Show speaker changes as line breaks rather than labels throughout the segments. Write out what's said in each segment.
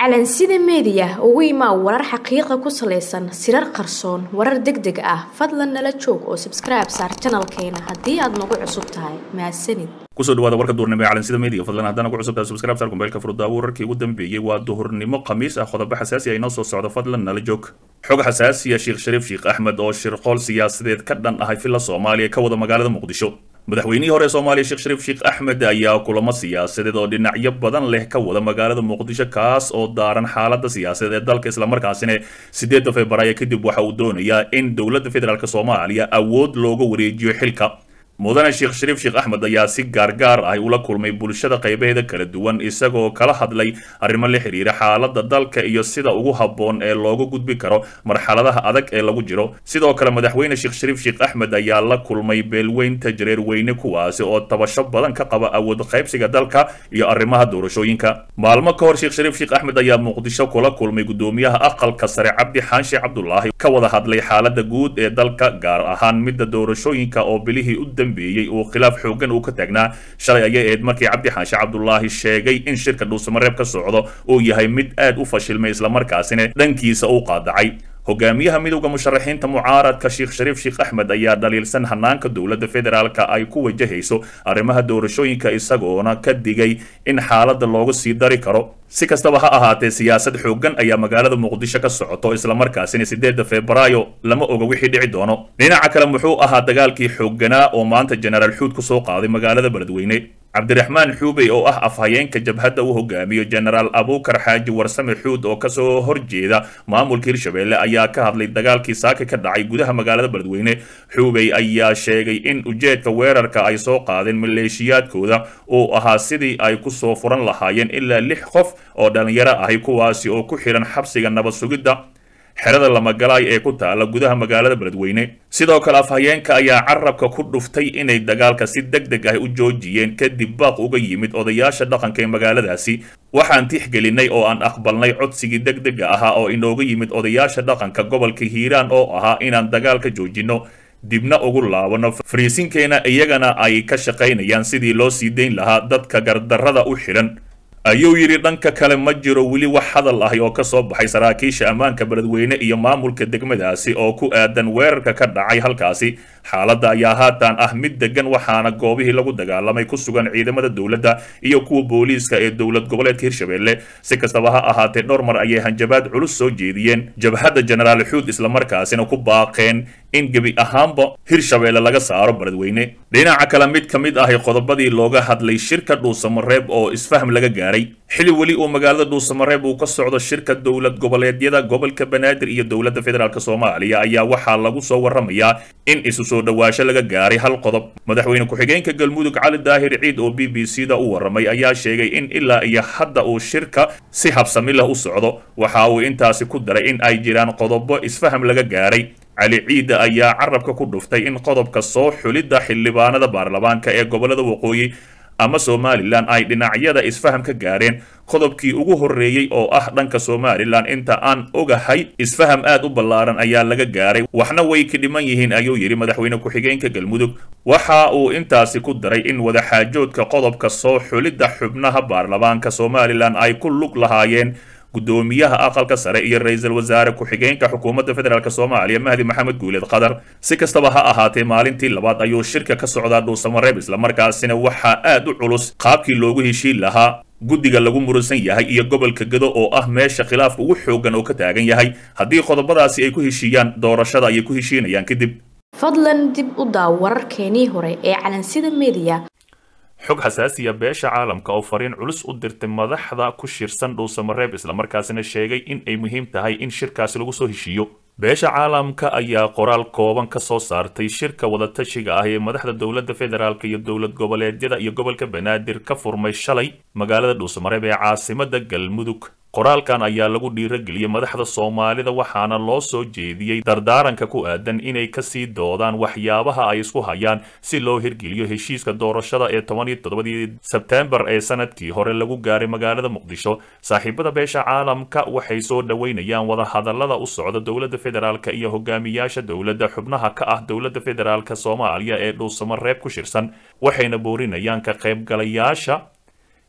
calansida meediya ugu imaa warar xaqiiqa ku salaysan sirar qarsoon warar deg deg ah fadlan nala joog oo sabskribe saar janalkeena haddii aad nagu cusub tahay mahadsanid
kusoo dhawaada warka duurnimo ee calansida media fadlan haddana ku cusubtahay subscribe sar kumbeelka furudaawo wararkii ugu dambeeyey waa duhurnimo khamiis ah qodobo xasaasi ah inoo soo socda fadlan nala joog xog xasaasiya sheekh shariif sheekh axmed oo shirqool siyaasadeed ka dhan ahay filla soomaaliya ka wada magaalada muqdisho madaxweynihii hore ee soomaaliya sheekh shariif sheekh axmed ayaa kulamo siyaasadeed oo dhinacyo badan leh ka wada magaalada muqdisho kaas oo daaran xaalada siyaasadeed ee dalka islamarkaasina sideedda februaayo kadib waxa uu doonayaa in dowladda federaalk soomaaliya awood looga wareejiyo xilka mudane sheekh shariif sheekh axmed ayaa si gaargaar ah ula kulmay bulshada qaybaheeda kala duwan isagoo kala hadlay arrimo la xiriira xaalada dalka iyo sida ugu habboon ee looga gudbi karo marxaladaha adag ee lagu jiro sidoo kale madaxweyne sheekh shariif sheekh axmed ayaa la kulmay beelweynta jareerweyne kuwaasi oo tabasho badan ka qaba awood qaybsiga dalka iyo arrimaha doorashooyinka maalmo ka hor sheekh shariif sheekh axmed ayaa muqdisho kula kulmay gudoomiyaha aqalka sare cabdi xaanshe cabdulaahi ka wada hadlay xaalada guud ee dalka gaar ahaan midda doorashooyinka oo bilihii u uu khilaaf xoogan uu ka taagnaa shalay ayay ahayd markii cabdi xaanshe cabdulaahi sheegay in shirka dhuusamareeb ka socdo uu yahay mid aad u fashilmay islamarkaasina dhankiisa uu qaadacay hogaamiyaha midowda musharaxiinta mucaaradka sheekh shariif sheekh axmed ayaa dhaliilsan hanaanka dowladda federaalka ay ku wajahayso arrimaha doorashooyinka isagoona ka digay in xaaladda looga sii dari karo si kastaba ha ahaatee siyaasad xoogan ayaa magaalada muqdisho ka socoto islamarkaasina sideedda febraayo lama oga wixii dhici doono dhinaca kale muxuu ahaa dagaalkii xoogganaa oo maanta jenaraal xuud ku soo qaaday magaalada beledweyne cabdiraxmaan xuubey oo ah afhayeenka jabhadda uu hogaamiyo jenaraal abuukar xaaji warsame xuud oo kasoo horjeeda maamulka hirshabelle ayaa ka hadlay dagaalkii saaka ka dhacay gudaha magaalada beledweyne xuubey ayaa sheegay in ujeedka weerarka ay soo qaadeen maleeshiyaadkooda uu ahaa sidii ay kusoo furan lahaayeen ilaa lix qof oo dhallinyaro ahi kuwaasi oo ku xidhan xabsiga nabad sugidda xerada lamagalaay ee ku taala gudaha magaalada beledweyne sidoo kale afhayeenka ayaa carabka ku dhuftay inay dagaalka si deg deg ah u joojiyeen kadib baaq uga yimid odayaasha dhaqanka ee magaaladaasi waxaan tixgelinay oo aan aqbalnay codsigii deg dega ahaa oo inooga yimid odayaasha dhaqanka gobolka hiiraan oo ahaa inaan dagaalka joojinno dibna ugu laabano fariisinkeena iyagana ay ka shaqaynayaan sidii loo sii dayn lahaa dadka gardarrada u xidhan ayuu yidhi dhanka kale ma jiro weli wax hadal ahi oo ka soo baxay saraakiisha ammaanka beledweyne iyo maamulka degmadaasi oo ku aadan weerarka ka dhacay halkaasi xaaladda ayaa haatan ah mid degan waxaana goobihii lagu dagaalamay ku sugan ciidamada dowladda iyo kuwa booliiska ee dowlad goboleedka hirshabelle si kastaba ha ahaatee dhowr mar ayay hanjabaad culus soo jeediyeen jabhadda jenaraal xuud islamarkaasina ku baaqeen in gebi ahaanba hirshabelle laga saaro beledweyne dhinaca kale mid ka mid ahi qodobadii looga hadlay shirka dhuusamareeb oo isfaham laga gaaray xili weli uu magaalada dhuusamareeb uu ka socdo shirka dowlad goboleedyada gobolka banaadir iyo dowladda federaalk soomaaliya ayaa waxaa lagu soo waramayaa in isu soo dhawaasho laga gaaray hal qodob madaxweyne ku-xigeenka galmudug cali daahir ciid oo b b c da u waramay ayaa sheegay in ilaa iyo hadda uu shirka si habsami leh u socdo waxa uu intaasi ku daray in ay jiraan qodobo isfaham laga gaaray cali ciida ayaa carabka ku dhuftay in qodobka soo xulidda xildhibaanada baarlamaanka ee gobolada waqooyi ama somalilan ay dhinacyada isfaham ka gaareen qodobkii ugu horreeyey oo ah dhanka somalilan inta aan ogahay isfaham aad u ballaaran ayaa laga gaaray waxna way ka dhiman yihiin ayuu yidhi madaxweyne ku-xigeenka galmudug waxa uu intaasi ku daray in wadaxaajoodka qodobka soo xulidda xubnaha baarlamaanka somalilan ay ku lug lahaayeen gudoomiyaha aqalka sare iyo ra-iisul wasaare ku-xigeenka xukuumadda federaalk soomaaliya mahdi maxamed guuleed qadar si kastaba ha ahaatee maalintii labaad ayuu shirka ka socdaa dhuusamareeb islamarkaasina waxaa aad u culus qaabkii loogu heshiin lahaa guddiga lagu muransan yahay iyo gobolka gedo oo ah meesha khilaafka ugu xoogan oo ka taagan yahay haddii qodobadaasi ay ku heshiiyaan doorashada ayay ku heshiinayaan kadib
fadlan dib u daaw wararkeenii hore ee calansida meediya
xog xasaasiya beesha caalamka oo fariin culus u dirtay madaxda ku shirsan dhuusamareeb islamarkaasina sheegay in ay muhiim tahay in shirkaasi lagu soo heshiiyo beesha caalamka ayaa qoraal kooban ka soo saartay shirka wadatashiga ah ee madaxda dowladda federaalk iyo dowlad goboleedyada iyo gobolka banaadir ka furmay shalay magaalada dhuusamareeb ee caasimada galmudug qoraalkan ayaa lagu dhiirageliyey madaxda soomaalida waxaana loo soo jeediyey dardaaranka ku aadan inay kasii doodaan waxyaabaha ay isku hayaan si loo hirgeliyo heshiiska doorashada ee toban iyo toddobadii sebtembar ee sanadkii hore lagu gaaray magaalada muqdisho saaxiibada beesha caalamka waxay soo dhoweynayaan wadahadalada u socda dowladda federaalk iyo hogaamiyaasha dowladda xubnaha ka ah dowladda federaalk soomaaliya ee dhuusamareeb ku shirsan waxayna boorinayaan ka qaybgalayaasha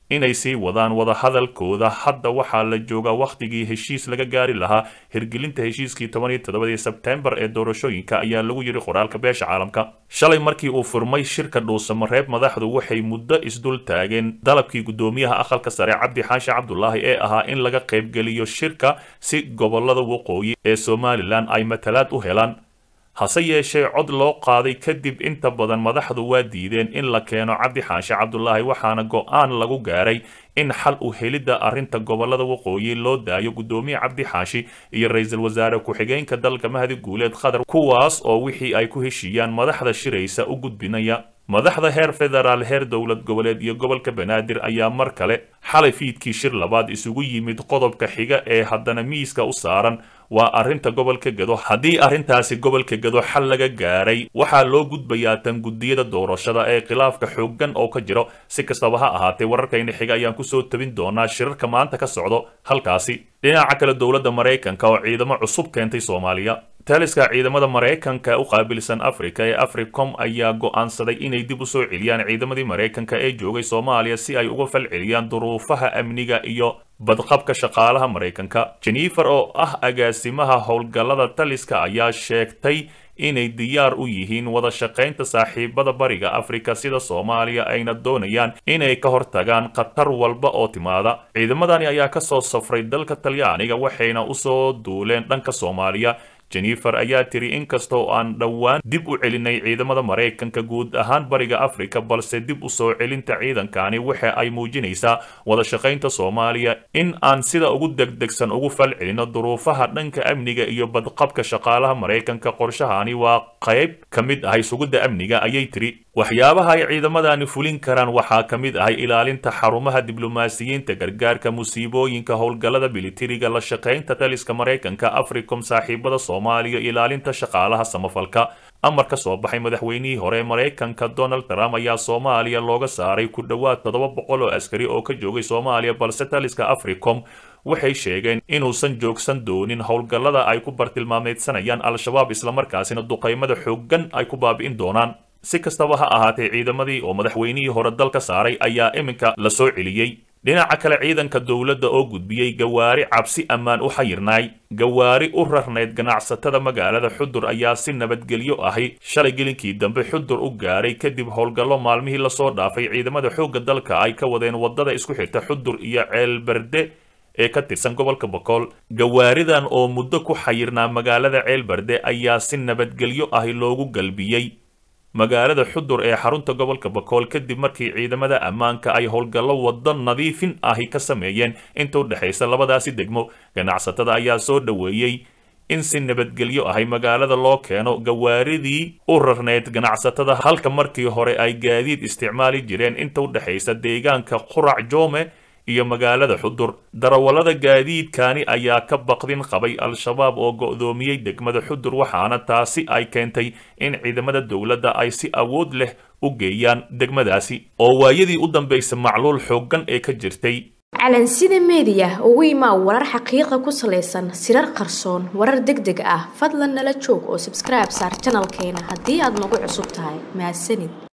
inay sii wadaan wadahadalkooda hadda waxaa la joogaa wakhtigii heshiis laga gaari lahaa hirgelinta heshiiskii toban iyo toddobadii sebtembar ee doorashooyinka ayaa lagu yidhi qoraalka beesha caalamka shalay markii uu furmay shirka dhuusamareeb madaxdu waxay muddo isdul taageen dalabkii guddoomiyaha aqalka sare cabdi xaashi cabdulaahi ee ahaa in laga qaybgeliyo shirka si gobolada waqooyi ee somalilan ay matalaad u helaan hase yeeshee cod loo qaaday kadib inta badan madaxdu waa diideen in la keeno cabdi xaashi cabdulaahi waxaana go-aan lagu gaaray in xal u helidda arrinta gobolada waqooyi loo daayo guddoomiye cabdi xaashi iyo ra-iisul wasaare ku-xigeenka dalka mahdi guuleed qatar kuwaas oo wixii ay ku heshiiyaan madaxda shiraysa u gudbinaya madaxda heer federaal heer dowlad goboleed iyo gobolka banaadir ayaa mar kale xalay fiidkii shir labaad isugu yimid qodobka xiga ee haddana miiska u saaran waa arrinta gobolka gado haddii arrintaasi gobolka gado xal laga gaaray waxaa loo gudbayaa tan guddiyada doorashada ee khilaafka xooggan oo ka jiro si kastaba ha ahaatee wararkayna xiga ayaan kusoo tabin doonaa shirarka maanta ka socdo halkaasi dhinaca kale dowladda maraykanka oo ciidamo cusub keentay soomaaliya taliska ciidamada maraykanka u qaabilsan afrika ee africom ayaa go'aansaday inay dib u soo celiyaan ciidamadii maraykanka ee joogay soomaaliya si ay uga fal celiyaan duruufaha amniga iyo badqabka shaqaalaha maraykanka jennifer oo ah agaasimaha howlgallada taliska ayaa sheegtay inay diyaar u yihiin wada shaqaynta saaxiibada bariga afrika sida soomaaliya ayna doonayaan inay ka hortagaan khatar walba oo timaada ciidamadani ayaa ka soo safray dalka talyaaniga waxayna usoo duuleen dhanka soomaaliya jennifer ayaa tiri inkastoo aan dhowaan dib u celinay ciidamada maraykanka guud ahaan bariga afrika balse dib u soo celinta ciidankani waxa ay muujinaysaa wada shaqaynta soomaaliya in aan sida ugu degdegsan ugu fal celino duruufaha dhanka amniga iyo badqabka shaqaalaha maraykanka qorshahani waa qayb ka mid ahay sugidda amniga ayay tiri waxyaabaha ay ciidamadani fulin karaan waxaa ka mid ahay ilaalinta xarumaha diblomaasiyiinta gargaarka musiibooyinka howlgallada militariga la shaqaynta taliska maraykanka africom saaxiibada soomaaliya ilaalinta shaqaalaha samafalka amar ka soo baxay madaxweynihii hore maraykanka donald trump ayaa soomaaliya looga saaray ku dhowaad toddoba boqol oo askari oo ka joogay soomaaliya balse taliska africom waxay sheegeen inuusan joogsan doonin howlgallada ay ku bartilmaameedsanayaan al-shabaab islamarkaasina duqaymada xooggan ay ku baabi'in doonaan si kastaba ha ahaatee ciidamadii oo madaxweynihii hore dalka saaray ayaa iminka la soo celiyey dhinaca kale ciidanka dowladda oo gudbiyey gawaari cabsi ammaan u xayirnaay gawaari u rarnayd ganacsatada magaalada xudur ayaa si nabadgelyo ahi shalay gelinkii dambe xudur u gaaray kadib howlgallo maalmihii lasoo dhaafay ciidamada xoogga dalka ay ka wadeen waddada isku xirta xudur iyo ceelberde ee ka tirsan gobolka bokool gawaaridan oo muddo ku xayirnaa magaalada ceelberde ayaa si nabadgelyo ahi loogu galbiyey magaalada xudur ee xarunta gobolka bakool kadib markii ciidamada ammaanka ay howlgallo waddo nadiifin ahi ka sameeyeen inta u dhexaysa labadaasi degmo ganacsatada ayaa soo dhoweeyey in si nabadgelyo ahay magaalada loo keeno gawaaridii u rarneyd ganacsatada halka markii hore ay gaadiid isticmaali jireen inta u dhexaysa deegaanka qurac joome iyo magaalada xudur darawallada gaadiidkani ayaa ka baqdin qabay al-shabaab oo go'doomiyey degmada xudur waxaana taasi ay keentay in ciidamada dowladda ay si awood leh u geeyaan degmadaasi oo waayadii u dambaysa macluul xooggan ee ka jirtay
calansida meediya ugu imaa warar xaqiiqa ku salaysan sirar qarsoon warar deg deg ah fadlan nala joog oo sabskribe saar janalkeena haddii aad nagu cusub tahay mahadsanid